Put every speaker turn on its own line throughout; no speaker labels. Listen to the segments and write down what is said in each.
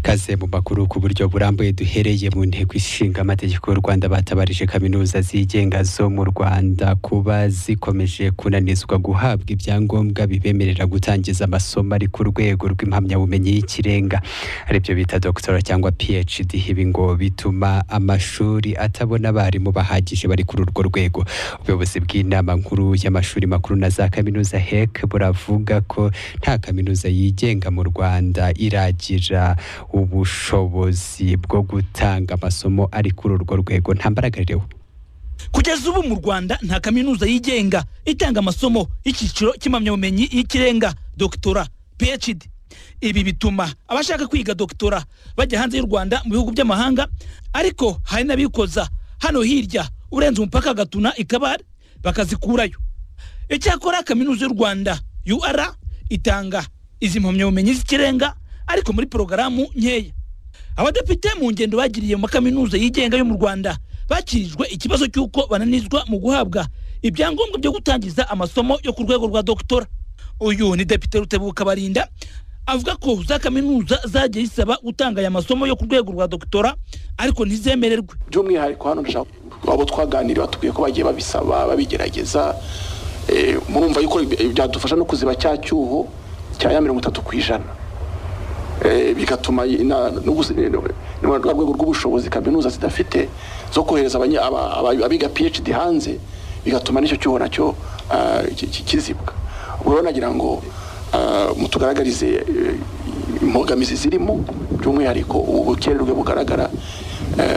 kaze mu makuru ku buryo burambuye duhereye mu ntego ishinga amategeko y'u Rwanda batabarije kaminuza zigenga zo mu Rwanda kuba zikomeje kunanizwa guhabwa ibyangombwa bibemerera gutangiza amasomo ari ku rwego rw'impamyabumenyi y'ikirenga aribyo bita doctora cyangwa PhD ibi ngo bituma amashuri atabona abarimu bahagije bari kuri urwo rwego ubuyobozi bw'inama nkuru y'amashuri makuru na za kaminuza hek buravuga ko nta kaminuza yigenga mu Rwanda iragira ubushobozi bwo gutanga amasomo ari kuri urwo rwego nta mbaraga ririho
kugeza ubu mu rwanda nta kaminuza yigenga itanga amasomo y'icyiciro cy'impamyabumenyi y'ikirenga dogitora phd ibi bituma abashaka kwiga dogitora bajya hanze y'u rwanda mu bihugu by'amahanga ariko hari n'abikoza hano hirya urenze umupaka agatuna ikabare bakazikurayo icyakora kaminuza y'u rwanda ur itanga izi mpamyabumenyi z'ikirenga ariko muri porogaramu nkeya abadepite mu ngendo bagiriye mu makaminuza yigenga yo mu rwanda bakirijwe ikibazo cy'uko bananizwa mu guhabwa ibyangombwa byo gutangiza amasomo yo ku rwego rwa dogitora uyu ni depite rutebuka barinda avuga ko za kaminuza zagiye zisaba gutanga aya masomo yo ku rwego rwa dogitora ariko ntizemererwe
by'umwihariko hano ndashaka abo twaganiriye batubwiye ko bagiye babisaba babigerageza murumva yuko byadufasha no kuziba cya cyuho cya ya mirongo itatu ku ijana bigatuma rwa rwego rw'ubushobozi kaminuza zidafite zo kohereza abiga phd hanze bigatuma n'icyo cyuho nacyo kizibwa rero nagira ngo mutugaragarize imbogamizi zirimo by'umwihariko ubukererwe bugaragara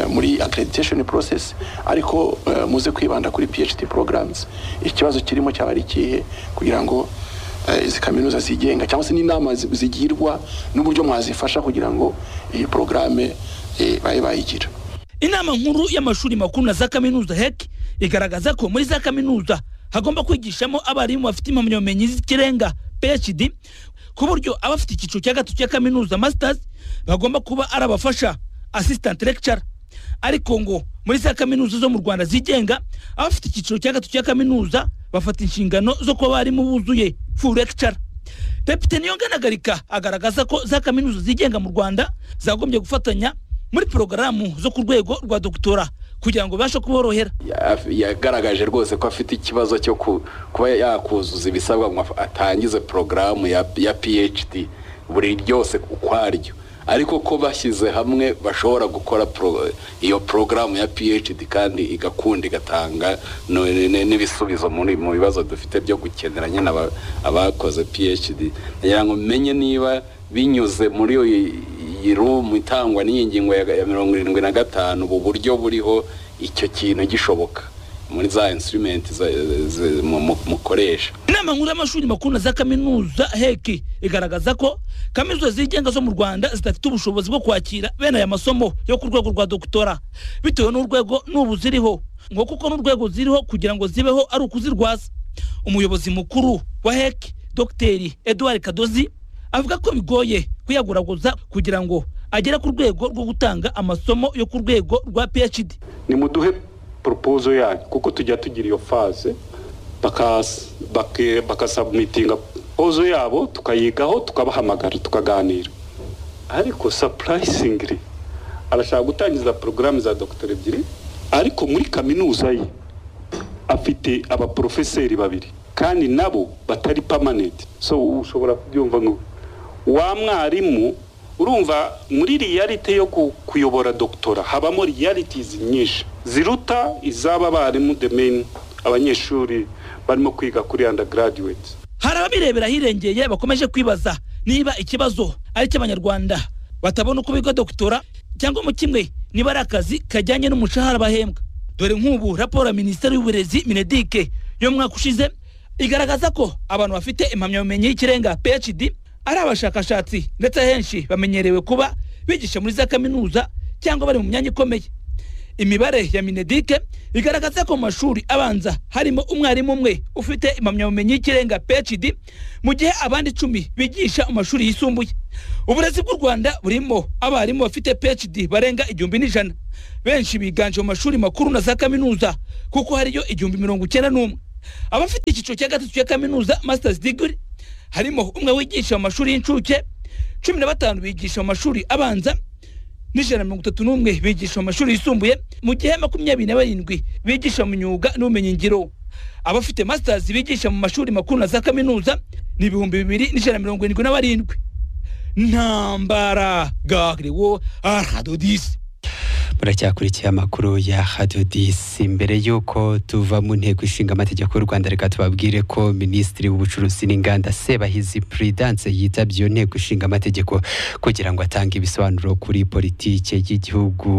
muri accreditation process ariko muze kwibanda kuri phd programs ikibazo kirimo cyaba ari ikihe kugira ngo izi kaminuza zigenga cyangwa se n'inama zigirwa n'uburyo mwazifasha kugira ngo iyi porogaramu babe bayigira
inama nkuru y'amashuri makuru na za kaminuza heki igaragaza ko muri za kaminuza hagomba kwigishamo abarimu bafite impamyabumenyi z'ikirenga phd ku buryo abafite icyiciro cya gatatu cya kaminuza masters bagomba kuba ari abafasha assistant lecturer ariko ngo muri za kaminuza zo mu rwanda zigenga abafite icyiciro cya gatatu cya kaminuza bafata inshingano zo kuba abarimu buzuye full lecturer depite niyonganagarika agaragaza ko za kaminuza zigenga mu rwanda zagombye gufatanya muri porogaramu zo ku rwego rwa dogitora kugira ngo babashe kuborohera
yagaragaje rwose ko afite ikibazo cyo kuba yakuzuza ibisabwa ngo atangize porogaramu ya phd buri ryose ukwaryo ariko ko bashyize hamwe bashobora gukora iyo porogaramu ya phd kandi igakunda igatanga n'ibisubizo mu bibazo dufite byo gukenera nyine abakoze phd kugira ngo umenye niba binyuze muri iyi rumu itangwa n'iyi ngingo ya mirongo irindwi na gatanu ubu buryo buriho icyo kintu gishoboka muri za instrumenti mukoresha
inama nkuru y'amashuri makuru na za kaminuza heki igaragaza ko kaminuza zigenga zo mu rwanda zidafite ubushobozi bwo kwakira bene aya masomo yo ku rwego rwa dogitora bitewe n'urwego n'ubu ziriho ngo kuko n'urwego ziriho kugira ngo zibeho ari ukuzirwaza umuyobozi mukuru wa heki dogiteri eduard kadozi avuga ko bigoye kuyaguraguza kugira ngo agere ku rwego rwo gutanga amasomo yo ku rwego rwa phd
ni muduhe poropozo yayo kuko tujya tugira iyo faze bakasabumitinga pozo yabo tukayigaho tukabahamagara tukaganira ariko sapurayisingi arashaka gutangiza porogaramu za dogiteri ebyiri ariko muri kaminuza ye afite abaporofeseri babiri kandi nabo batari pamanenti so ushobora kubyumva nk'ubu wa mwarimu urumva muri riyalite yo kuyobora dogitora habamo riyalitizi nyinshi ziruta izaba abarimu demeni abanyeshuri barimo kwiga kuri undergraduate
hari ababirebera ahirengeye bakomeje kwibaza niba ikibazo ari icy'abanyarwanda batabona uko biga dogitora cyangwa mu kimwe niba ari akazi kajyanye n'umushahara bahembwa dore nk'ubu raporo ya minisiteri y'uburezi minedike yo mu mwaka ushize igaragaza ko abantu bafite impamyabumenyi y'ikirenga phd ari abashakashatsi ndetse ahenshi bamenyerewe kuba bigisha muri za kaminuza cyangwa bari mu myanya ikomeye imibare ya minedike igaragaza ko mu mashuri abanza harimo umwarimu umwe ufite impamyabumenyi y'ikirenga phd mu gihe abandi icumi bigisha mu mashuri yisumbuye uburezi bw'u rwanda burimo abarimu bafite phd barenga igihumbi n'ijana benshi biganje mu mashuri makuru na za kaminuza kuko hariyo igihumbi mirongo icyenda n'umwe abafite icyiciro cya gatatu cya kaminuza masters degree harimo umwe wigisha mu mashuri y'incuke cumi na batanu bigisha mu mashuri abanza n'ijana na mirongo itatu n'umwe bigisha mu mashuri yisumbuye mu gihe makumyabiri na barindwi bigisha mu myuga n'ubumenyingiro abafite masters bigisha mu mashuri makuru na za kaminuza ni ibihumbi bibiri n'ijana na mirongo irindwi na barindwi ntambara gagriwo arhadodisi
muracyakurikiye amakuru ya hadiyo disi mbere y'uko tuva mu nteko ishinga amategeko y'u rwanda reka tubabwire ko minisitiri w'ubucuruzi n'inganda sebahizi puridanse yitabye iyo nteko ishinga amategeko kugira ngo atange ibisobanuro kuri politike y'igihugu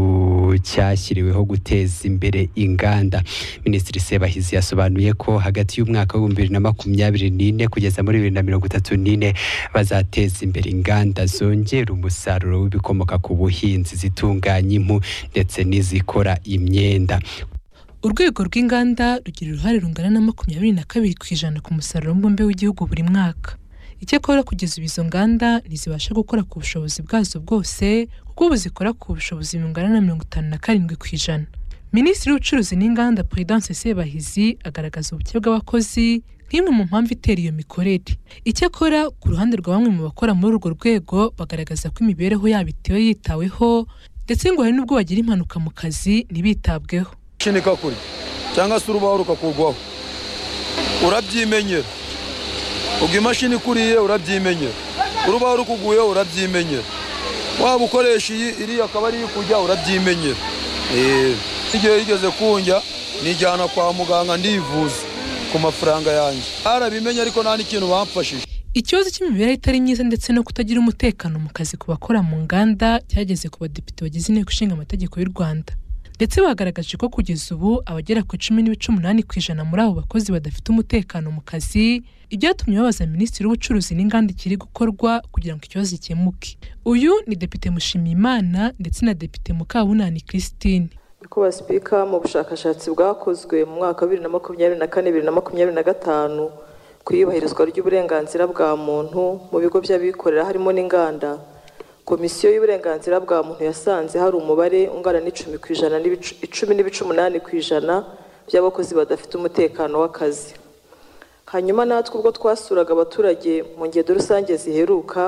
cyashyiriweho guteza imbere inganda minisitiri sebahizi yasobanuye ko hagati y'umwaka w'ibihumbi bibiri na makumyabiri n'ine kugeza muri bibiri na mirongo itatu n'ine bazateza imbere inganda zongera umusaruro w'ibikomoka ku buhinzi zitunganya impu ndetse n'izikora imyenda
urwego rw'inganda rugira uruhare rungana na makumyabiri na kabiri ku ijana ku musaruro mbumbe w'igihugu buri mwaka icyakora kugeza ubu izo nganda ntizibasha gukora ku bushobozi bwazo bwose kuko ubu zikora ku bushobozi bungana na mirongo itanu na karindwi ku ijana minisitiri w'ubucuruzi n'inganda Prudence sebahizi agaragaza ubuke bw'abakozi nk'imwe mu mpamvu itera iyo mikorere icyakora ku ruhande rwa bamwe mu bakora muri urwo rwego bagaragaza ko imibereho yabo itiwe yitaweho ndetse ngo hari n'ubwo bagira impanuka mu kazi ntibitabweho
shinika kure cyangwa se urubaho rukakurwaho urabyimenyera ubwo imashini ikuriye urabyimenyera urubaho rukuguyeho urabyimenyera waba ukoresha iyi iriya akaba ariyo ikujya urabyimenyera Eh, igihe igeze kunjya nijyana kwa muganga ndivuza ku mafaranga yanjye barabimenye ariko nta n'ikintu bamfashije
ikibazo cy'imibereho itari myiza ndetse no kutagira umutekano mu kazi ku bakora mu nganda cyageze ku badepite bagize inteko ishinga amategeko y'u rwanda ndetse bagaragaje ko kugeza ubu abagera ku icumi n'ibice umunani ku ijana muri abo bakozi badafite umutekano mu kazi ibyatumye babaza minisitiri w'ubucuruzi n'inganda ikiri gukorwa kugira ngo ikibazo gikemuke uyu ni depite mushimiyimana ndetse na depite mukabunani christine
niko basipika mu bushakashatsi bwakozwe mu mwaka wa bibiri na makumyabiri na kane bibiri na makumyabiri na gatanu ku iyubahirizwa ry'uburenganzira bwa muntu mu bigo by'abikorera harimo n'inganda komisiyo y'uburenganzira bwa muntu yasanze hari umubare ungana n'icumi ku ijana n'ibice- icumi n'ibice umunani ku ijana by'abakozi badafite umutekano w'akazi hanyuma natwe ubwo twasuraga abaturage mu ngendo rusange ziheruka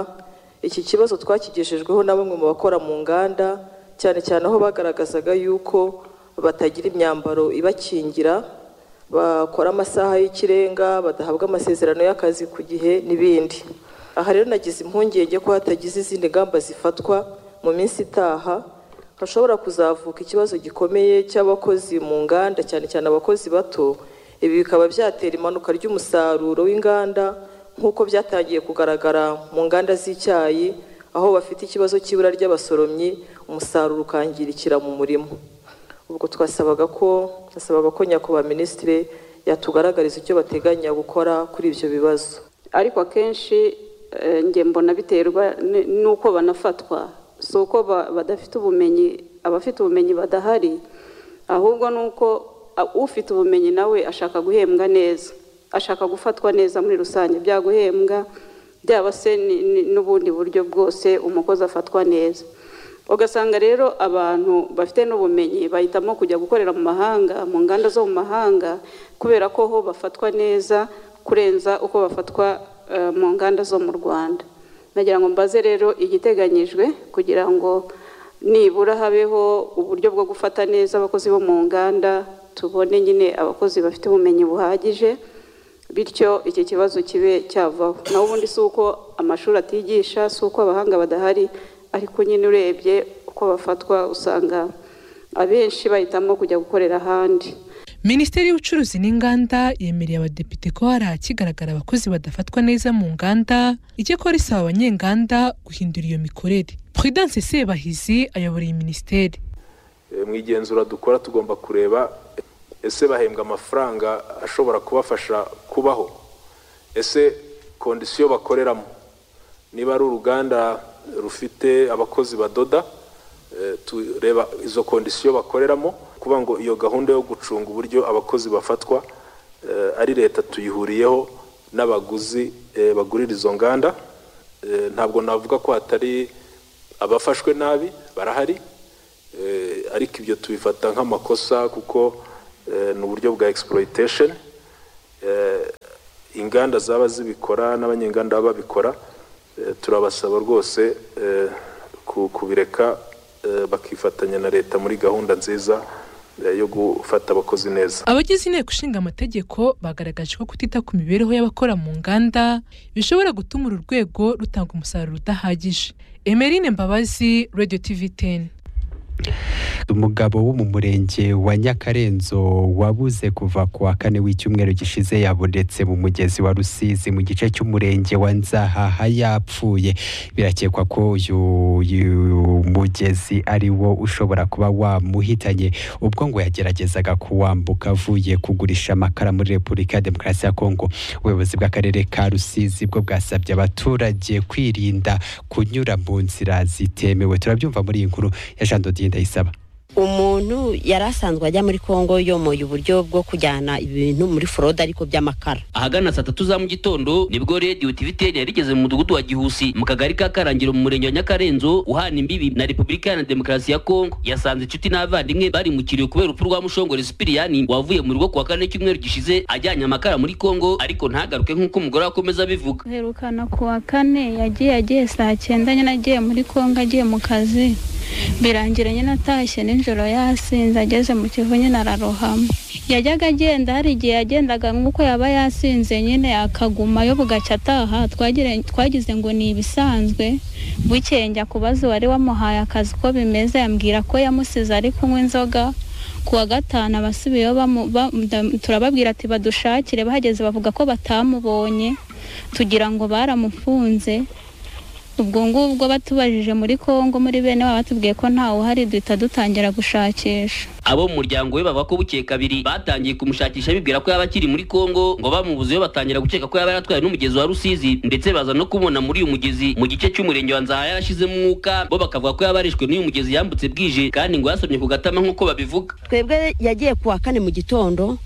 iki kibazo twakigejejweho na bamwe mu bakora mu nganda cyane cyane aho bagaragazaga yuko batagira imyambaro ibakingira bakora amasaha y'ikirenga badahabwa amasezerano y'akazi ku gihe n'ibindi aha rero nagize impungenge ko hatagize izindi ngamba zifatwa mu minsi itaha hashobora kuzavuka ikibazo gikomeye cy'abakozi mu nganda cyane cyane abakozi bato ibi bikaba byatera imanuka ry'umusaruro w'inganda nk'uko byatangiye kugaragara mu nganda z'icyayi aho bafite ikibazo cy'ibura ry'abasoromyi umusaruro ukangirikira mu murimo ubwo twasabaga ko twasabaga ko nyakubahwa minisitiri yatugaragariza icyo bateganya gukora kuri ibyo bibazo
ariko akenshi eh, njye mbona biterwa ni- n'uko banafatwa si uko ba- badafite ubumenyi abafite ubumenyi badahari ahubwo ni uko a- ufite ubumenyi nawe ashaka guhembwa neza ashaka gufatwa neza muri rusange bya guhembwa byaba se ni- ni- n'ubundi buryo bwose umukozi afatwa neza ugasanga rero abantu bafite n'ubumenyi bahitamo kujya gukorera mu mahanga mu nganda zo mu mahanga kubera ko ho bafatwa neza kurenza uko bafatwa eh, mu nganda zo mu rwanda nagira ngo mbaze rero igiteganyijwe kugira ngo nibura habeho uburyo bwo gufata neza abakozi bo mu nganda tubone nyine abakozi bafite ubumenyi buhagije bityo iki kibazo kibe cyavaho naho ubundi si uko amashuri atigisha si uko abahanga badahari ariko nyine urebye uko bafatwa usanga abenshi bahitamo kujya gukorera ahandi
minisiteri y'ubucuruzi n'inganda yemereye abadepite ko hari ahakigaragara abakozi badafatwa neza mu nganda icyakora isaba abanyenganda guhindura iyo mikorere prudence sebahizi ayobora iyi minisiteri
Eh, mu igenzura dukora tugomba kureba ese bahembwa amafaranga ashobora kubafasha kubaho ese kondisiyo bakoreramo niba ari uruganda rufite abakozi badoda eh, tureba izo kondisiyo bakoreramo kuba ngo iyo gahunda yo gucunga uburyo abakozi bafatwa eh, ari leta tuyihuriyeho n'abaguzi eh, bagurira izo nganda Eh, ntabwo navuga ko hatari abafashwe nabi barahari Eh, ariko ibyo tubifata nk'amakosa kuko eh, ni uburyo bwa exploitation Eh, inganda zaba zibikora n'abanyenganda baba babikora Eh, turabasaba rwose eh, ku- kubireka eh, bakifatanya na leta muri gahunda nziza eh, yo gufata abakozi neza
abagize inteko ishinga amategeko bagaragaje ko kutita ku mibereho y'abakora mu nganda bishobora gutuma uru rwego rutanga umusaruro udahagije emerine mbabazi radio tv 10
umugabo wo mu murenge wa nyakarenzo wabuze kuva ku wa kane w'icyumweru gishize yabonetse mu mugezi wa rusizi mu gice cy'umurenge wa nzahaha yapfuye birakekwa ko uyu uyu mugezi ari wo ushobora kuba wamuhitanye ubwo ngo yageragezaga kuwambuka avuye kugurisha amakara muri repubulika ya demokarasi ya kongo ubuyobozi bw'akarere ka rusizi bwo bwasabye abaturage kwirinda kunyura mu nzira zitemewe turabyumva muri iyi nkuru ya jean dodine ndayisaba
umuntu yari asanzwe ajya muri kongo yomoye uburyo bwo kujyana ibintu muri forode ariko by'amakara
ahagana saa tatu za mu gitondo nibwo rediyo tiviteni yari igeze mu mudugudu wa gihusi mu kagari ka karangiro mu murenge wa nyakarenzo uhana imbibi na repubulika iharanira demokarasi ya kongo yasanze inshuti n'abavandimwe bari mu kiriyo kubera urupfu rwa mushongore sipiriyani wavuye mu rugo ku wa kane cyumweru gishize ajyanye amakara muri kongo ariko ntagaruke nk'uko umugore we akomeza abivuga
aherukana ku wa kane yagiye agiye saa cyenda nyine agiye muri kongo agiye mu kazi birangira nyine atashye nijoro yasinze ageze mu kivu nyine ararohama yajyaga agenda hari igihe yagendaga nk'uko yaba yasinze nyine akagumayo bugacya ataha twagire- twagize ngo ni ibisanzwe bukeye njya kubaza uwari wamuhaye akazi uko bimeze yambwira ko yamusize ari kunywa inzoga ku wa gatanu abasubiyeyo bamu- ba- ndam- turababwira ati badushakire bahageze bavuga ko batamubonye tugira ngo baramufunze ubwo ngubwo batubajije muri kongo muri bene wabo batubwiye ko ntawe uhari duhita dutangira gushakisha
abo mu muryango we bavuga ko bukeye kabiri batangiye kumushakisha bibwira ko yaba akiri muri kongo ngo bamubuzeyo batangira gukeka ko yaba yaratwaye n'umugezi wa rusizi ndetse baza no kumubona muri uyu mugezi mu gice cy'umurenge wa nzaha yarashizemo umwuka bo bakavuga ko yaba arishwe n'uyu mugezi yambutse bwije kandi ngo yasomye ku gatama nk'uko babivuga
twebwe yagiye ku wa kane mu gitondo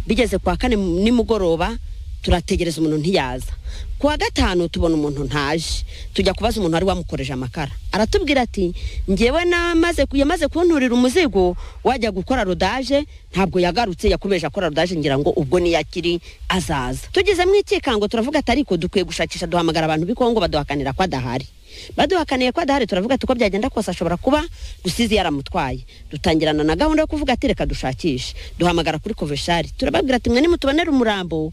bigeze ku wa kane mu- nimugoroba turategereza umuntu ntiyaza ku wa gatanu tubona umuntu ntaje tujya kubaza umuntu wari wamukoreje amakara aratubwira ati ngewe namaze ku- yamaze kunturira umuzigo wajya gukora rodaje ntabwo yagarutse yakomeje akora rodaje ngira ngo ubwo niyo akiri azaza tugezemo ikikango turavuga ati ariko dukwiye gushakisha duhamagara abantu b'i kongo baduhakanira ko adahari baduhakaniye ko adahari turavuga ati uko byagenda kose ashobora kuba rusizi yaramutwaye dutangirana na gahunda yo kuvuga ati reka dushakishe duhamagara kuri koveshari turababwira ati mwe nimutubonere umurambo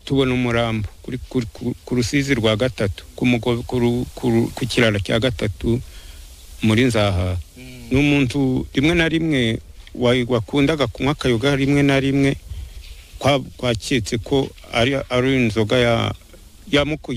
tubona umurambo kuri- kuri- ku- ku rusizi rwa gatatu ku mugo- ku ru- ku ru- ku kiraro cya gatatu muri nzaha ni umuntu rimwe na rimwe wa- wakundaga kunywa akayoga rimwe na rimwe kwa- kwaketse ko ari ari inzoga ya yamuku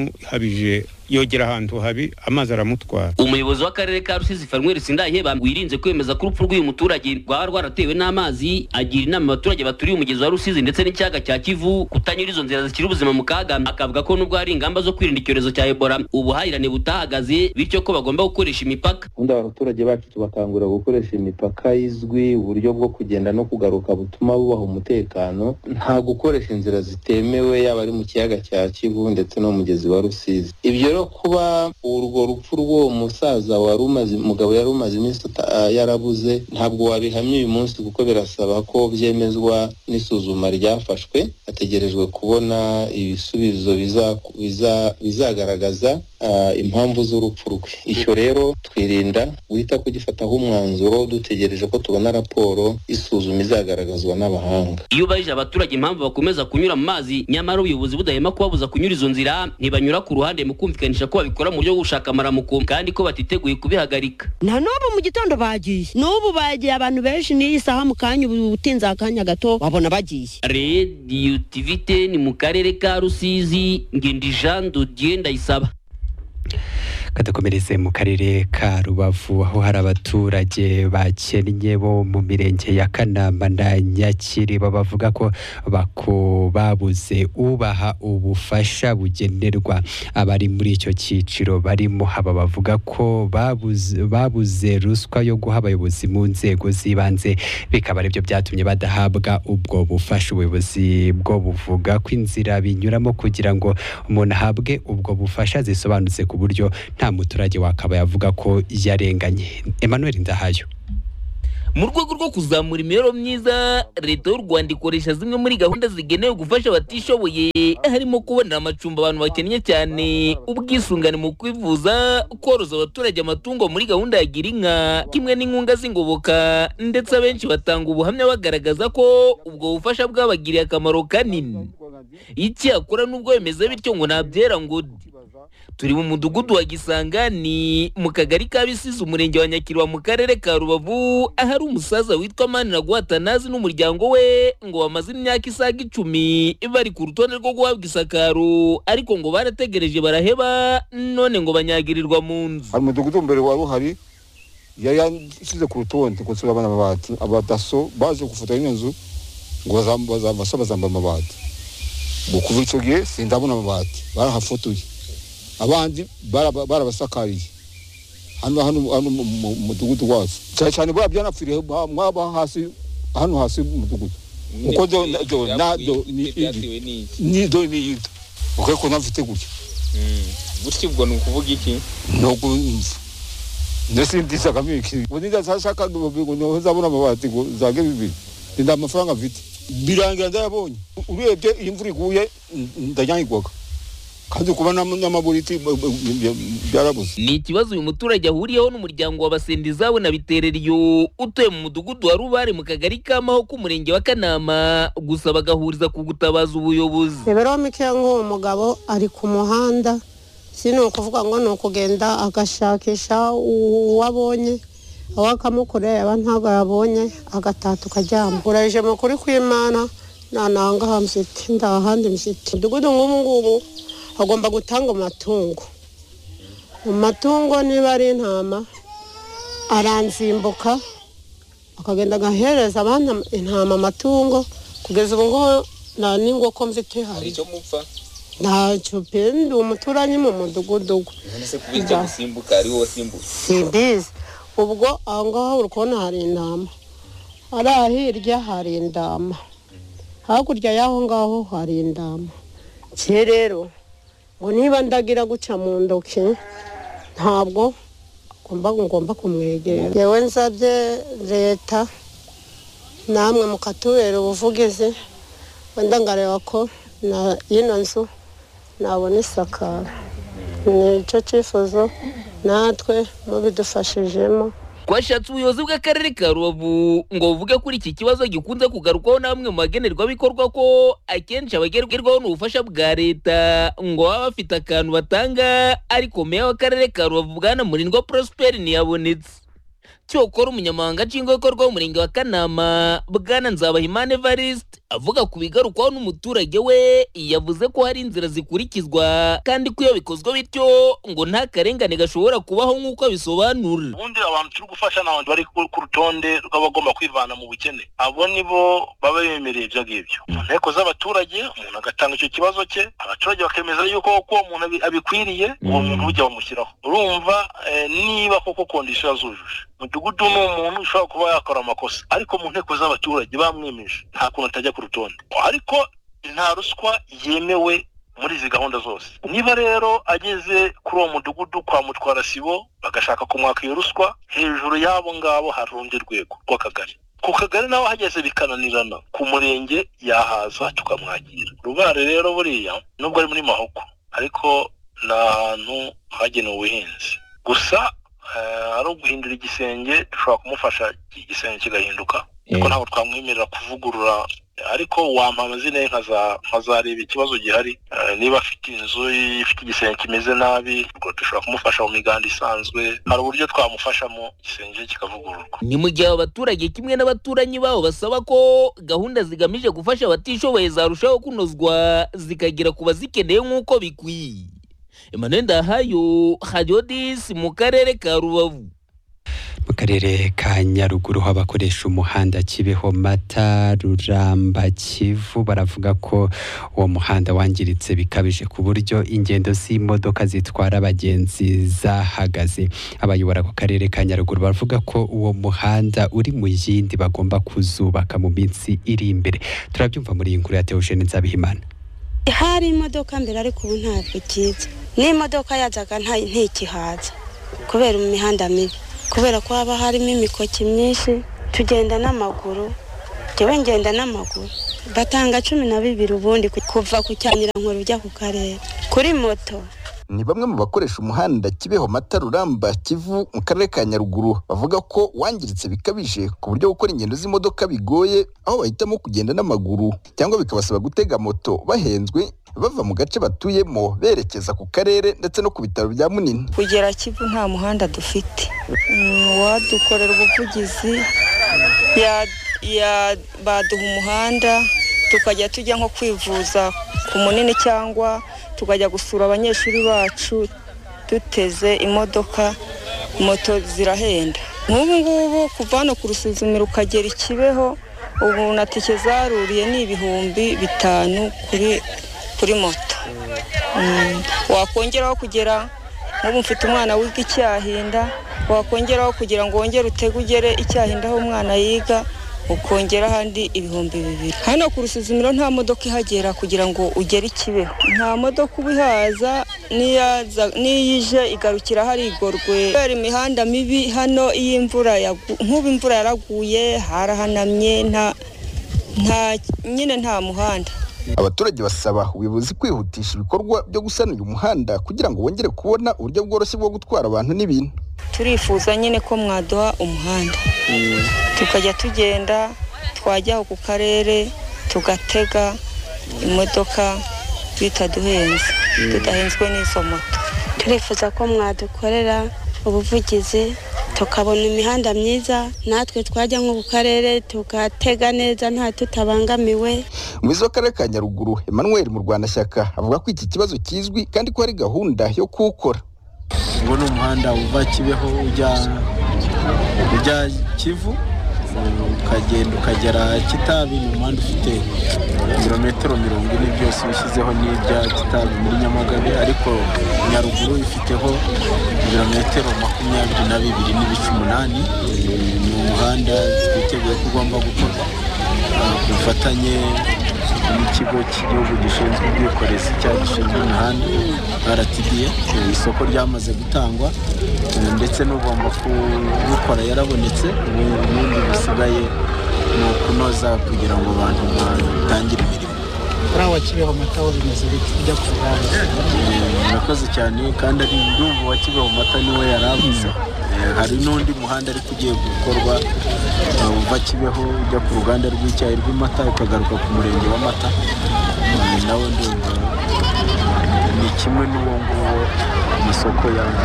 yamuhabije yogera ahantu habi amazi aramutwara
umuyobozi w'akarere ka rusizi fanuel sindayiheba wirinze kwemeza ko urupfu rw'uyu muturage rwaba rwaratewe n'amazi agira inama abaturage baturiye umugezi wa rusizi ndetse n'ikiyaga cya kivu kutanyura izo nzira zishyira ubuzima mu kaga akavuga ko nubwo hari ingamba zo kwirinda icyorezo cya ebola ubuhahirane butahagaze bityo ko bagomba gukoresha imipaka
ubundi abaturage bacu tubakangurira gukoresha imipaka izwi uburyo bwo kugenda no kugaruka butuma bubaha umutekano nta gukoresha inzira zitemewe yaba ari mu kiyaga cya kivu ndetse no mu mugezi wa rusizi ibyo rero kuba urwo rupfu rw'uwo musaza wari umaze umugabo yari umaze iminsi ata- ah, yarabuze ntabwo wabihamya uyu munsi kuko birasaba ko byemezwa n'isuzuma ryafashwe hategerejwe kubona ibisubizo biza- biza- bizagaragaza ah, impamvu z'urupfu rwe icyo rero twirinda guhita kugifataho umwanzuro dutegereje ko tubona raporo isuzuma izagaragazwa n'abahanga
iyo ubajije abaturage impamvu bakomeza kunyura mu mazi nyamara ubuyobozi budahema kubabuza kunyura izo nzira ntibanyura ku ruhande mu kumvikanisha ko babikora mu buryo bwo gushaka amaramuko kandi ko batiteguye kubihagarika
na n'ubu mu gitondo bagiye n'ubu bagiye abantu benshi n'iyi saha mu kanya ubu utinze akanya gato wabona bagiye
rediyo tivite ni mu karere ka rusizi ngendi jean dodier ndayisaba
kadakomereze mu karere ka rubavu aho hari abaturage bakennye bo mu mirenge ya kanamba na nyakiri bo bavuga ko bako babuze ubaha ubufasha bugenerwa abari muri icyo cyiciro barimo haba bavuga ko babuze, babuze ruswa yo guha abayobozi mu nzego z'ibanze bikaba aribyo byatumye badahabwa ubwo bufasha ubuyobozi bwo buvuga ko inzira binyuramo kugira ngo umuntu ahabwe ubwo bufasha zisobanutse ku buryo nta muturage wakaba yavuga ko yarenganye emmanuel ndahayo
mu rwego rwo kuzamura imibereho myiza leta y'u rwanda ikoresha zimwe muri gahunda zigenewe gufasha abatishoboye harimo kubonera amacumbi abantu bakennye cyane ubwisungane mu kwivuza koroza abaturage amatungo muri gahunda ya gira inka kimwe n'inkunga z'ingoboka ndetse abenshi batanga ubuhamya bagaragaza ko ubwo bufasha bwabagiriye akamaro kanini icyakora nubwo bimeze bityo ngo nabyera ngo de. turi mu mudugudu wa gisangani mu kagari ka bisize umurenge wa nyakirwa mu karere ka rubavu ahari umusaza witwa maniraguha atanazi n'umuryango we ngo bamaze imyaka isaga icumi bari ku rutonde rwo guhabwa isakaro ariko ngo barategereje baraheba none ngo banyagirirwa mu nzu
hari umudugudu mbere wari uhari yari yashyize ku rutonde ngo nsura abana amabati abadaso baje gufotora ino nzu ngo bazambasa bazamba amabati ngo kuva icyo gihe sindabona amabati barahafotoye abandi baraba- barabasakariye hano hano hano mu mu- mu mudugudu wacu cyane cyane buriya byanapfiriye mwa- mwaba hasi hano hasi mu mudugudu kuko do na- do na do ni
byatewe
iri
n'iki
ni do ni iri uko ko nafite gutya
gutya ubwo ni ukuvuga iki
ntabwo nzi ndetse ndisagamo iki ubu ndashaka ngo ngo nzabona amabati ngo zange bibiri nda amafaranga mfite birangira ndayabonye urebye iyi mvura iguye ndanyagirwaga kandi kuba n'ama- n'amaburiti b- b- b- byarabuze
ni ikibazo uyu muturage ahuriyeho n'umuryango wa basendizabo na bitereriyo utuye mu mudugudu wa rubare mu kagari kamaho k'umurenge wa kanama gusa bagahuriza ku gutabaza ubuyobozi
imibereho mike nk'uwo mugabo ari ku muhanda si ni ukuvuga ngo ni ukugenda agashakisha uwo abonye aho akamukorera yaba ntabwo yabonye agataha tukaryama urajije mu kuri kw'imana nta nangaha mfite nta handi mfite umudugudu nk'ubu ngubu agomba gutanga amatungo mu matungo niba ari intama aranzimbuka akagenda agahereza abana intama amatungo kugeza ubu ngubu nta n'ingoko mfite
hari
hari
icyo mupfa
ntacyo pe ndi umuturanyi mu mudugudu we
none se kuba icyo gusimbuka ari wowe wasimbuka
simbizi ubwo aho ngaho uri kubona hari intama hariya hirya hari indama hakurya y'aho ngaho hari indama cye rero ngo niba ndagira guca mu ntoki ntabwo ngomba ngomba kumwegera yewe nsabye leta namwe mukatubera ubuvugizi wenda ngareba ko na y'ino nzu nabona isakara ni icyo cyifuzo natwe mubidufashijemo
twashatse ubuyobozi bw'akarere ka rubavu ngo buvuge kuri iki kibazo gikunze kugarukwaho n'amwe mu bagenerwabikorwa ko akenshi abagerwaho n'ubufasha bwa leta ngo baba bafite akantu batanga ariko meya w'akarere ka rubavu bwana murindwa prosperi ntiyabonetse cyokora umunyamabanga nshingwabikorwa w'umurenge wa kanama bwana nzabahimana evariste avuga ku bigarukwaho n'umuturage we yavuze ko hari inzira zikurikizwa kandi ko iyo bikozwe bityo ngo nta karengane gashobora kubaho nk'uko abisobanura
ubundi abantu turi gufasha ni abantu bari ku ku rutonde rw'abagomba kwivana mu bukene abo nibo baba bemereye ibyo ngibyo mu nteko z'abaturage umuntu agatanga icyo kibazo cye abaturage bakemeza yuko koko uwo muntu abi- abikwiriye uwo muntu ujya bamushyiraho urumva eh, niba koko kondisiyo zujuje mudugudu ni umuntu ushobora kuba yakora amakosa ariko mu nteko z'abaturage bamwemeje nta kuntu atajya ku rutonde ariko nta ruswa yemewe muri izi gahunda zose niba rero ageze kuri uwo mudugudu kwa mutwara sibo bagashaka kumwaka iyo ruswa hejuru y'abo ngabo hari urundi rwego rw'akagari ku kagari naho hageze bikananirana ku murenge yahaza tukamwakira rubare rero buriya nubwo ari muri mahoko ariko ni ahantu hagenewe ubuhinzi gusa eh, ari uguhindura igisenge dushobora kumufasha igisenge kigahinduka kuko ntabwo twamwemerera kuvugurura ariko wampa amazina ye nkaza- nkazareba ikibazo gihari Eh, niba afite inzu ifite igisenge kimeze nabi ubwo dushobora kumufasha mu miganda isanzwe hari uburyo twamufashamo igisenge kikavugururwa
ni mu gihe abaturage kimwe n'abaturanyi babo basaba ko gahunda zigamije gufasha abatishoboye zarushaho kunozwa zikagera ku bazikeneye nk'uko bikwiye emmanuel ndahayo hadiodisi mu karere ka rubavu
mu karere ka nyaruguru ho abakoresha umuhanda kibeho mata ruramba kivu baravuga ko uwo muhanda wangiritse bikabije ku buryo ingendo z'imodoka zitwara abagenzi zahagaze abayobora ku karere ka nyaruguru bavuga ko uwo muhanda uri mu yindi bagomba kuzubaka mu minsi iri imbere turabyumva muri iyi nkuru ya teogene nzabihimana
hari imodoka mbere ariko ubu ntabwo ikiza n'imodoka yazaga nta- ntikihaza kubera imihanda mibi kubera ko haba harimo imikoki myinshi tugenda n'amaguru njyewe ngenda n'amaguru batanga cumi na bibiri ubundi ku- kuva ku cyanyirankuru ujya ku karere kuri moto
ni bamwe mu bakoresha umuhanda kibeho mata ruramba kivu mu karere ka nyaruguru bavuga ko wangiritse bikabije ku buryo gukora ingendo z'imodoka bigoye aho bahitamo kugenda n'amaguru cyangwa bikabasaba gutega moto bahenzwe bava mu gace batuyemo berekeza ku karere ndetse no ku bitaro bya munini
kugera kivu nta muhanda dufite Mm, uwadukorera ubuvugizi ya- ya- baduha umuhanda tukajya tujya nko kwivuza ku munini cyangwa tukajya gusura abanyeshuri bacu duteze imodoka moto zirahenda nk'ubu ngubu kuva hano ku rusuzumiro ukagera i kibeho ubu na tike zaruriye ni ibihumbi bitanu kuri kuri moto Mm, wakongeraho kugera nk'ubu mfite umwana wiga icyahinda wakongeraho kugira ngo wongere utege ugere icyahinda aho umwana yiga ukongera ahandi ibihumbi bibiri hano ku rusuzumiro nta modoka ihagera kugira ngo ugere i kibeho nta modoka uba ihaza n'iyaza- n'iyo ije igarukira hari igorwe kubera imihanda mibi hano iyo imvura yagu- nk'ubu imvura yaraguye harahanamye nta nta nyine nta muhanda
abaturage basaba ubuyobozi kwihutisha ibikorwa byo gusana uyu muhanda kugira ngo bongere kubona uburyo bworoshye bwo gutwara abantu n'ibintu
turifuza nyine ko mwaduha umuhanda tukajya tugenda twajya ku karere tugatega imodoka bitaduhenze tudahenzwe n'izo moto
turifuza ko mwadukorera ubuvugizi tukabona imihanda myiza natwe twajya nko ku karere tugatega neza nta tutabangamiwe
umuyobozi w'akarere ka nyaruguru emmanuel mu rwandashyaka avuga ko iki kibazo kizwi kandi ko hari gahunda yo kuwukora
ubu ni umuhanda uva kibeho ujya ujya kivu ukagenda ukagera kitabi ni umuhanda ufite ibirometero mirongo ine byose bishyizeho n'ibya kitabi muri nyamagabe ariko nyaruguru ifiteho ibirometero makumyabiri na bibiri n'ibice umunani ni umuhanda twiteguye ko ugomba gukorwa ah, ku bufatanye n'ikigo cy'igihugu gishinzwe ubwikorezi cyangwa gishinzwe imihanda rtda Eh, isoko ryamaze gutangwa eh, ndetse n'ugomba kubukora yarabonetse ubu ubundi busigaye ni ukunoza kugira ngo abantu batangire imirimo
ari aho wakiriye amata bimeze bite ujya kuvugana
Eh, murakoze cyane kandi ari ndumva wa kibeho mata niwe yari avuze Eh, hari n'undi muhanda ariko ugiye gukorwa eh, uva kibeho ujya ku ruganda rw'icyayi rw'amata ukagaruka ku murenge w'amata Eh, nawo ndumva ni kimwe n'uwo nguwo amasoko yaba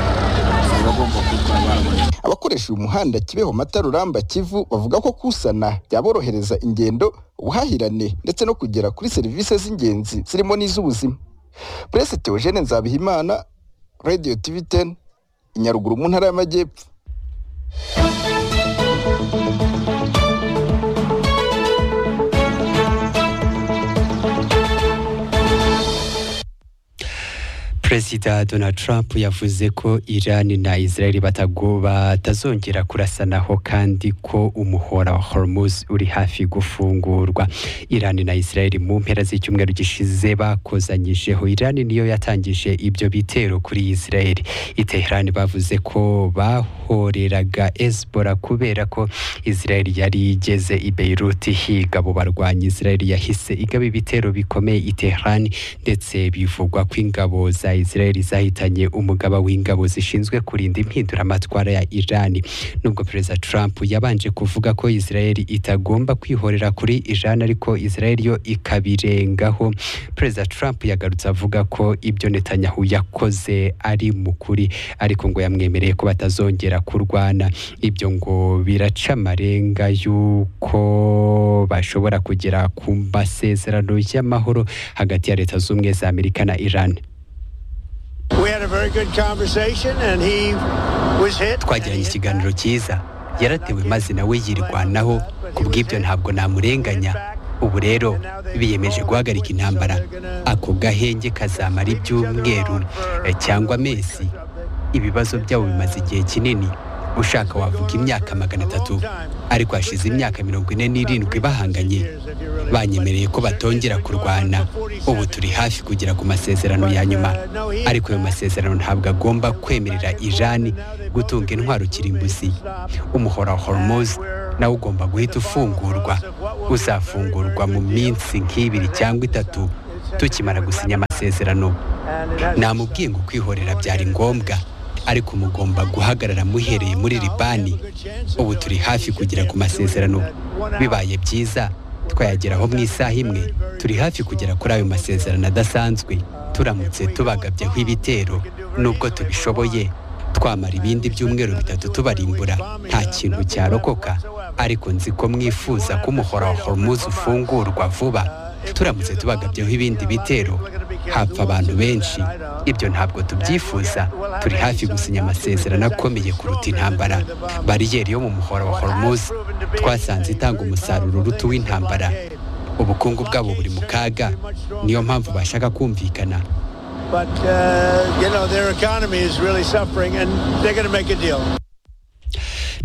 agomba kuba barabona
abakoresha uyu muhanda kibeho mata ruramba kivu bavuga ko kuwusana byaborohereza ingendo ubuhahirane ndetse no kugera kuri serivisi z'ingenzi zirimo n'iz'ubuzima purese teogene nzabihimana radiyo tivi teni i nyaruguru mu ntara y'amajyepfo
perezida donald trump yavuze ko iran na israel batago- batazongera kurasanaho kandi ko umuhora wa hormuz uri hafi gufungurwa iran na israel mu mpera z'icyumweru gishize bakozanyijeho iran niyo yatangije ibyo bitero kuri israel i teheran bavuze ko bahoreraga hezbollah kubera ko israel yari igeze i beirut higa abo barwanyi israel yahise igaba ibitero bikomeye i teheran ndetse bivugwa ko ingabo za Israel zahitanye umugaba w'ingabo zishinzwe kurinda impinduramatwara ya Iran nubwo perezida Trump yabanje kuvuga ko Israel itagomba kwihorera kuri Iran ariko Israel yo ikabirengaho perezida Trump yagarutse avuga ko ibyo Netanyahu yakoze ari mu kuri ariko ngo yamwemereye ko batazongera kurwana ibyo ngo biraca amarenga y'uko bashobora kugera ku masezerano y'amahoro hagati ya leta z'ubumwe za Amerika na Iran
We had a very good conversation and he was hit.
twagiranye ikiganiro cyiza yaratewe maze nawe yirwanaho ku bw'ibyo ntabwo namurenganya ubu rero biyemeje guhagarika intambara ako gahenge kazamara ibyumweru eh, cyangwa amezi ibibazo byabo bimaze igihe kinini ushaka wavuga imyaka magana atatu ariko hashize imyaka mirongo ine n'irindwi bahanganye banyemereye ko batongera kurwana ubu turi hafi kugera ku masezerano ya nyuma ariko ayo masezerano ntabwo agomba kwemerera irani gutunga intwaro kirimbuzi umuhora wa hormozi nawo ugomba guhita ufungurwa uzafungurwa mu minsi nk'ibiri cyangwa itatu tukimara gusinya amasezerano namubwiye ngo kwihorera byari ngombwa ariko mugomba guhagarara muhereye muri libani ubu turi hafi kugera ku masezerano bibaye byiza twayageraho mu isaha imwe turi hafi kugera kuri ayo masezerano adasanzwe turamutse tubagabyeho ibitero nubwo tubishoboye twamara ibindi byumweru bitatu tubarimbura nta kintu cyarokoka ariko nzi ko mwifuza ko umuhora wa hormuz ufungurwa vuba turamutse tubagabyeho ibindi bitero hapfa abantu benshi ibyo ntabwo tubyifuza turi hafi gusinya amasezerano akomeye kuruta intambara bariyeri yo mu muhora wa hormuz twasanze itanga umusaruro uruta uw'intambara ubukungu bwabo buri mu kaga niyo mpamvu bashaka kumvikana
But, uh, you know, their economy is really suffering and they're going to make a deal.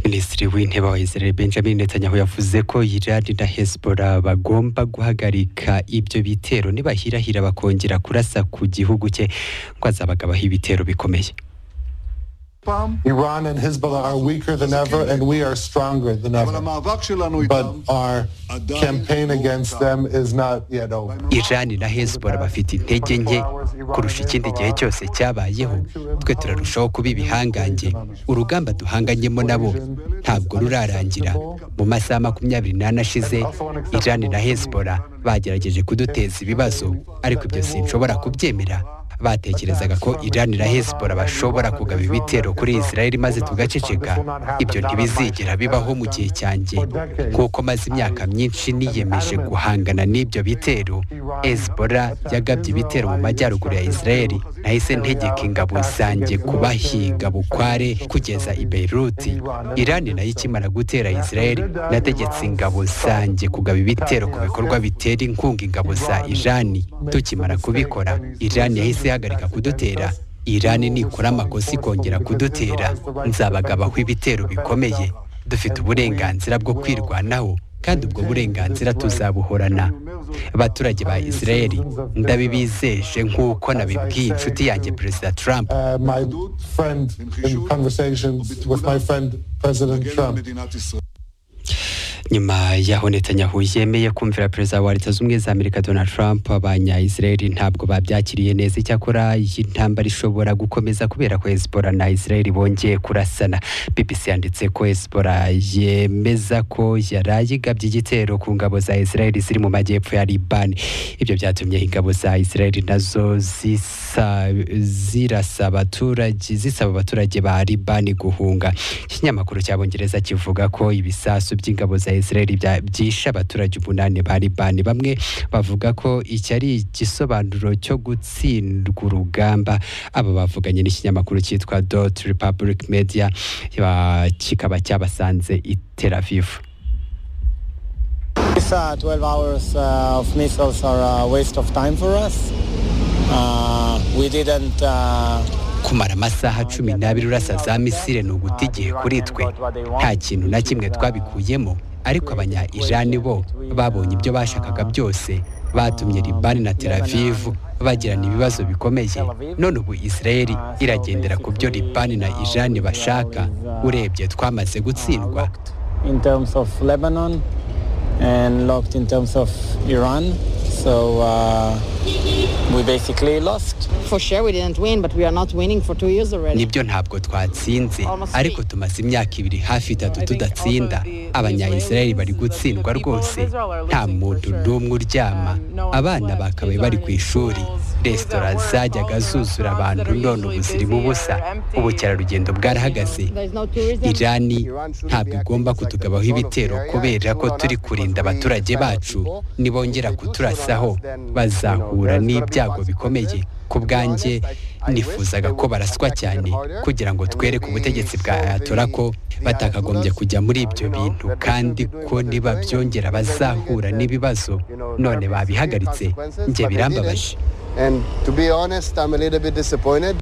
minisitiri w'intebe wa israel benjamin netanyahu yavuze ko irani na hezbollah bagomba guhagarika ibyo bitero nibahirahira bakongera kurasa ku gihugu cye ngo azabagabaho ibitero bikomeye
Iran and Hezbollah are weaker than ever, and we are stronger than ever. But our campaign against them is not yet over.
irani na hezbollah bafite intege nke kurusha ikindi gihe cyose cyabayeho twe turarushaho kuba ibihangange urugamba duhanganyemo nabo ntabwo rurarangira mu masaha makumyabiri n'ane ashize irani na hezbollah bagerageje kuduteza ibibazo ariko ibyo sinshobora kubyemera batekerezaga ko irani na hezbollah bashobora kugaba ibitero kuri israel maze tugaceceka ibyo ntibizigera bibaho mu gihe cyanjye nk'uko maze imyaka myinshi niyemeje guhangana n'ibyo bitero hezbollah yagabye ibitero mu majyaruguru ya israel nahise ntegeka ingabo zanjye kubahiga bukware kugeza i beiruti irani nayo ikimara gutera israel nategetse ingabo zanjye kugaba ibitero ku bikorwa bitera inkunga ingabo za irani tukimara kubikora irani yahise ihagarika kudutera irani nikora amakosa ikongera kudutera nzabagabaho ibitero bikomeye dufite uburenganzira bwo kwirwanaho kandi ubwo burenganzira tuzabuhorana abaturage ba israeli ndabibizeje nk'uko nabibwiye inshuti yanjye perezida trump
Uh, my friend, in conversations with my friend President Trump,
nyuma yaho netanyahu yemeye kumvira perezida wa leta zunze ubumwe za amerika donald trump abanyayisiraheli ntabwo babyakiriye neza icyakora iyi ntambara ishobora gukomeza kubera ko hezbollah na israel bongeye kurasana bbc yanditse ko hezbollah yemeza ko yaraye igabye igitero ku ngabo za israel ziri mu majyepfo ya libani ibyo byatumye ingabo za israel nazo zisa- zirasa abaturage zisaba abaturage ba libani guhunga ikinyamakuru cy'abongereza kivuga ko ibisasu by'ingabo za israel bya- byishe abaturage umunani ba libani bamwe bavuga ko iki ari igisobanuro cyo gutsindwa urugamba aba bavuganye n'ikinyamakuru cyitwa dot republic media ba- kikaba cyabasanze i tel aviv
These uh, 12 hours uh, of missiles are a waste of time for us. Uh, we didn't uh,
kumara amasaha cumi n'abiri urasa za misile ni uguta igihe kuri twe nta kintu na kimwe twabikuyemo ariko abanya irani bo babonye ibyo bashakaga byose batumye libani na tel aviv bagirana ibibazo bikomeye none ubu israeli iragendera ku byo libani na irani bashaka urebye twamaze gutsindwa
in terms of Lebanon and locked in terms of Iran. So uh, we basically lost.
For sure, we didn't win, but we are not winning for two years already.
nibyo ntabwo twatsinze ariko tumaze imyaka ibiri hafi itatu tudatsinda abanyayisiraheli bari gutsindwa rwose nta muntu n'umwe uryama abana bakabaye bari ku ishuri resitora zajyaga zuzura abantu none ubu zirimo ubusa ubukerarugendo bwarahagaze
There is no tourism.
irani ntabwo igomba kutugabaho ibitero kubera ko turi kurinda abaturage bacu nibongera kuturasaho bazahura n'ibyago bikomeye ku bwanjye nifuzaga ko baraswa cyane kugira ngo twereke ubutegetsi bwa ayatora ko batakagombye kujya muri ibyo bintu kandi ko nibabyongera bazahura n'ibibazo none babihagaritse njye birambabaje
and to be honest, I'm a little bit disappointed.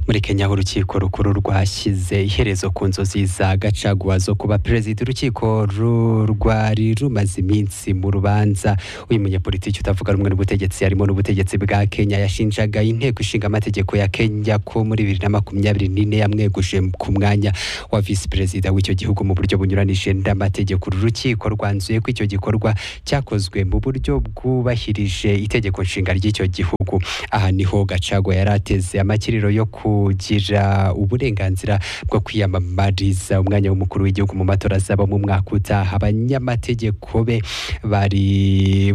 muri kenya aho urukiko rukuru rwashyize iherezo ku nzozi za gacaguwa zo kuba perezida urukiko ru- rwari rumaze iminsi mu rubanza uyu munyapolitiki utavuga rumwe n'ubutegetsi harimo n'ubutegetsi bwa kenya yashinjaga inteko ishinga amategeko ya kenya ko muri bibiri na makumyabiri n'ine yamweguje ku mwanya wa visi perezida w'icyo gihugu mu buryo bunyuranije n'amategeko uru rukiko rwanzuye ko icyo gikorwa cyakozwe mu buryo bwubahirije itegeko nshinga ry'icyo gihugu aha niho gacagwa yari ateze amakiriro yo kugira uburenganzira bwo kwiyamamariza umwanya w'umukuru w'igihugu mu matora azaba mu mwaka utaha abanyamategeko be bari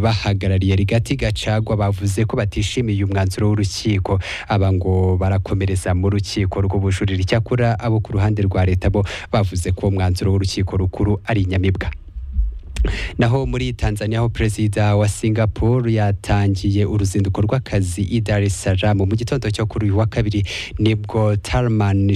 bahagarariye rigati gacagwa bavuze ko batishimiye umwanzuro w'urukiko aba ngo barakomereza mu rukiko rw'ubujurire icyakora abo ku ruhande rwa leta bo bavuze ko umwanzuro w'urukiko rukuru ari inyamibwa naho muri Tanzania aho perezida wa Singapore yatangiye uruzinduko rw'akazi i Dar es Salaam mu gitondo cyo kuri uyu wa kabiri nibwo Tarman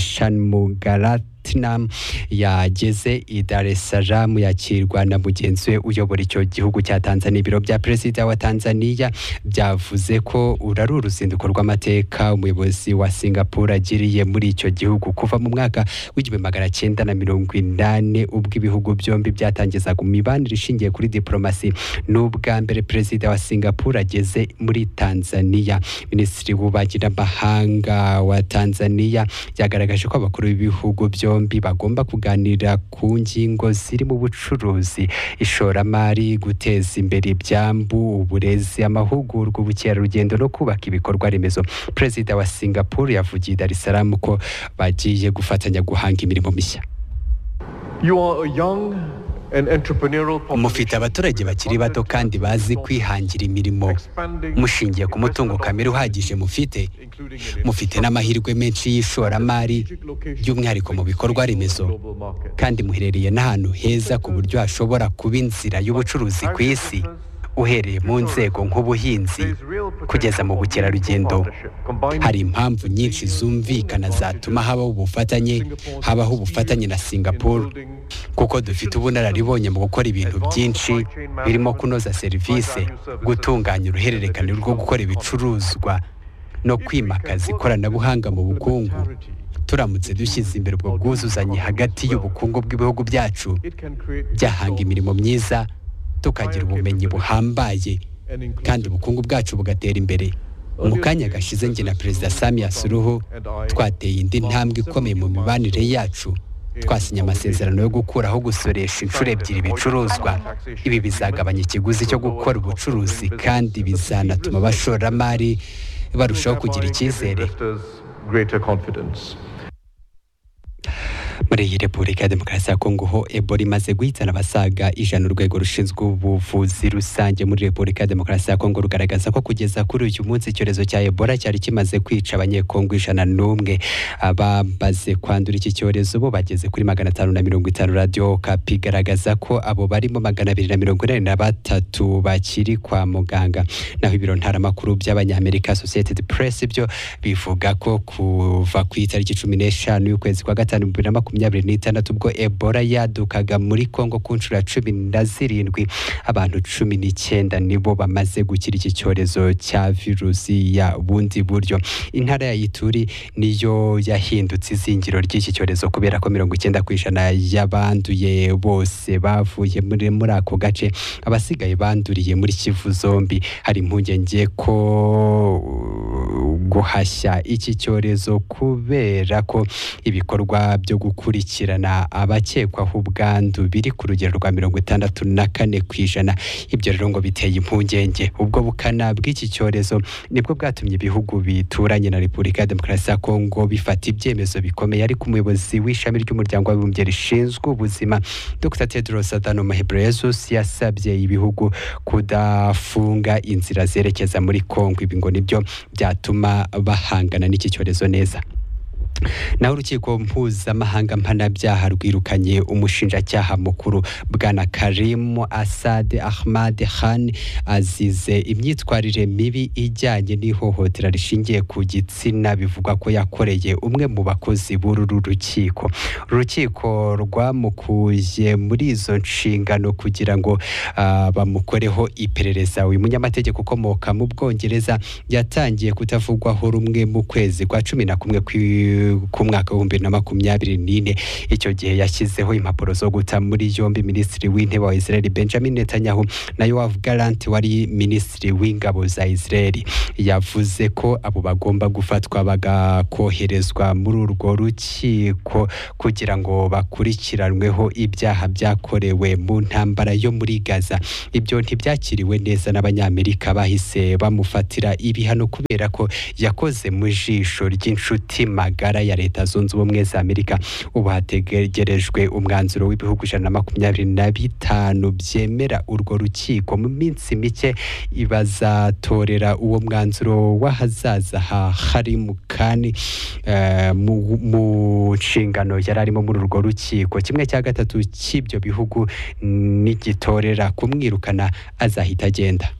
Shanmugaratnam yageze i Dar es Salaam yakirwa na mugenzi we uyobora icyo gihugu cya Tanzania ibiro bya perezida wa Tanzania byavuze ko uru ari uruzinduko rw'amateka umuyobozi wa Singapore agiriye muri icyo gihugu kuva mu mwaka w'igihumbi magana cyenda na mirongo inani ubwo ibihugu byombi byatangizaga imibanire ishingiye kuri diplomasi ni ubwa mbere perezida wa Singapore ageze muri Tanzania minisitiri w'ububanyi n'amahanga wa Tanzania yagaragaje ko abakuru b'ibihugu byombi bagomba kuganira ku ngingo zirimo ubucuruzi ishoramari guteza imbere ibyambu uburezi amahugurwa ubukerarugendo no kubaka ibikorwa remezo perezida wa Singapore yavugiye i Dar es Salaam ko bagiye gufatanya guhanga imirimo mishya
You are a young and entrepreneurial
mufite abaturage bakiri bato kandi bazi kwihangira imirimo mushingiye ku mutungo kamere uhagije mufite mufite n'amahirwe menshi y'ishoramari by'umwihariko mu bikorwa remezo kandi muherereye n'ahantu heza ku buryo hashobora kuba inzira y'ubucuruzi ku isi uhereye mu nzego nk'ubuhinzi kugeza mu bukerarugendo hari impamvu nyinshi zumvikana zatuma habaho ubufatanye habaho ubufatanye na singapore kuko dufite ubunararibonye mu gukora ibintu byinshi birimo kunoza serivisi gutunganya uruhererekane rwo gukora ibicuruzwa no kwimakaza ikoranabuhanga mu bukungu turamutse dushyize imbere ubwo bwuzuzanye hagati y'ubukungu bw'ibihugu byacu byahanga imirimo myiza tukagira ubumenyi buhambaye kandi ubukungu bwacu bugatera imbere mu kanya gashize njye na perezida Samia Suluhu twateye indi ntambwe ikomeye mu mibanire yacu twasinye amasezerano yo gukuraho gusoresha inshuro ebyiri ibicuruzwa ibi bizagabanya ikiguzi cyo gukora ubucuruzi kandi bizanatuma abashoramari barushaho kugira icyizere
greater confidence.
muri iyi repubulika ya demokarasi ya kongo ho ebola imaze guhitana abasaga ijana urwego rushinzwe ubuvuzi rusange muri repubulika ya demokarasi ya kongo rugaragaza ko kugeza kuri uyu munsi icyorezo cya ebola cyari kimaze kwica abanyekongo ijana n'umwe abamaze kwandura iki cyorezo bo bageze kuri magana atanu na mirongo itanu radiyo kapi igaragaza ko abo barimo magana abiri na mirongo inani na batatu bakiri kwa muganga naho ibiro ntaramakuru by'abanyamerika sosiyete press byo bivuga ko kuva ku itariki cumi n'eshanu y'ukwezi kwa gatanu bibiri na makumyabiri n'itandatu ubwo ebola yadukaga muri kongo ku nshuro ya cumi na zirindwi abantu cumi n'icyenda nibo bamaze gukira iki cyorezo cya virusi ya bundi buryo intara ya ituri niyo yahindutse izingiro ry'iki cyorezo kubera ko mirongo icyenda ku ijana y'abanduye bose bavuye muri muri ako gace abasigaye banduriye muri kivu zombi hari impungenge ko guhashya iki cyorezo kubera ko ibikorwa byo gukurikirana abakekwaho ubwandu biri ku rugero rwa mirongo itandatu na kane ku ijana ibyo rero ngo biteye impungenge ubwo bukana bw'iki cyorezo nibwo bwatumye ibihugu bituranye na repubulika ya demokarasi ya kongo bifata ibyemezo bikomeye ariko umuyobozi w'ishami ry'umuryango w'abibumbye rishinzwe ubuzima dr tedros adhanom ghebreyesus yasabye ibihugu kudafunga inzira zerekeza muri kongo ibi ngo nibyo byatuma bahangana n'iki cyorezo neza naho urukiko mpuzamahanga mpanabyaha rwirukanye umushinjacyaha mukuru bwana karimu asade ahmad khan azize imyitwarire mibi ijyanye n'ihohotera rishingiye ku gitsina bivugwa ko yakoreye umwe mu bakozi b'uru rukiko urukiko rwamukuye muri izo nshingano kugira ngo ah, bamukoreho iperereza uyu munyamategeko ukomoka mu bwongereza yatangiye kutavugwaho rumwe mu kwezi kwa cumi na kumwe kwi- k'umwaka w'ibihumbi na makumyabiri n'ine icyo gihe yashyizeho impapuro zo guta muri yombi minisitiri w'intebe wa israel benjamin netanyahu na yoav galant wari minisitiri w'ingabo za israel yavuze ko abo bagomba gufatwa bagakoherezwa muri urwo rukiko kugira ngo bakurikiranweho ibyaha byakorewe mu ntambara yo muri gaza ibyo ntibyakiriwe neza n'abanyamerika bahise bamufatira ibihano kubera ko yakoze mu jisho ry'inshuti magara ya leta zunze ubumwe za amerika ubu hategerejwe umwanzuro w'ibihugu ijana na makumyabiri na bitanu byemera urwo rukiko mu minsi mike bazatorera uwo mwanzuro w'ahazaza ha harimu kani eh, mu- mu nshingano yari arimo muri urwo rukiko kimwe cya gatatu cy'ibyo bihugu nigitorera kumwirukana azahita agenda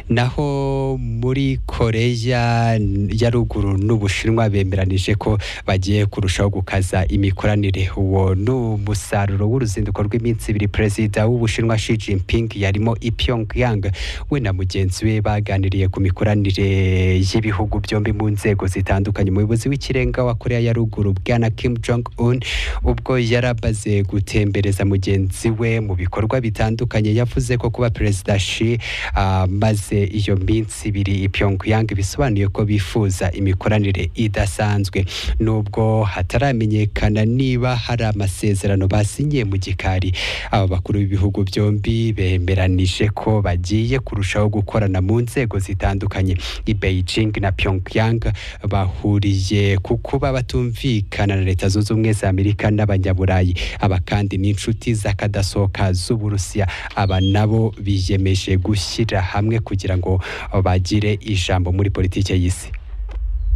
naho muri koreya ya ruguru n'ubushinwa bemeranije ko bagiye kurushaho gukaza imikoranire uwo ni umusaruro w'uruzinduko rw'iminsi ibiri perezida w'ubushinwa Xi Jinping yarimo i Pyongyang we na mugenzi we baganiriye ku mikoranire y'ibihugu byombi mu nzego zitandukanye umuyobozi w'ikirenga wa koreya ya ruguru bwana Kim Jong Un ubwo yarabaze gutembereza mugenzi we mu bikorwa bitandukanye yavuze ko kuba perezida Xi amaze iyo minsi ibiri i Pyongyang bisobanuye ko bifuza imikoranire idasanzwe nubwo hataramenyekana niba hari amasezerano basinyiye mu gikari aba bakuru b'ibihugu byombi bemeranije ko bagiye kurushaho gukorana mu nzego zitandukanye i Beijing na Pyongyang bahuriye ku kuba batumvikana na leta zunze ubumwe za Amerika n'abanyaburayi aba kandi ni inshuti z'akadasohoka z'Uburusiya aba nabo biyemeje gushyira hamwe kugira ngo bagire ijambo muri politike y'isi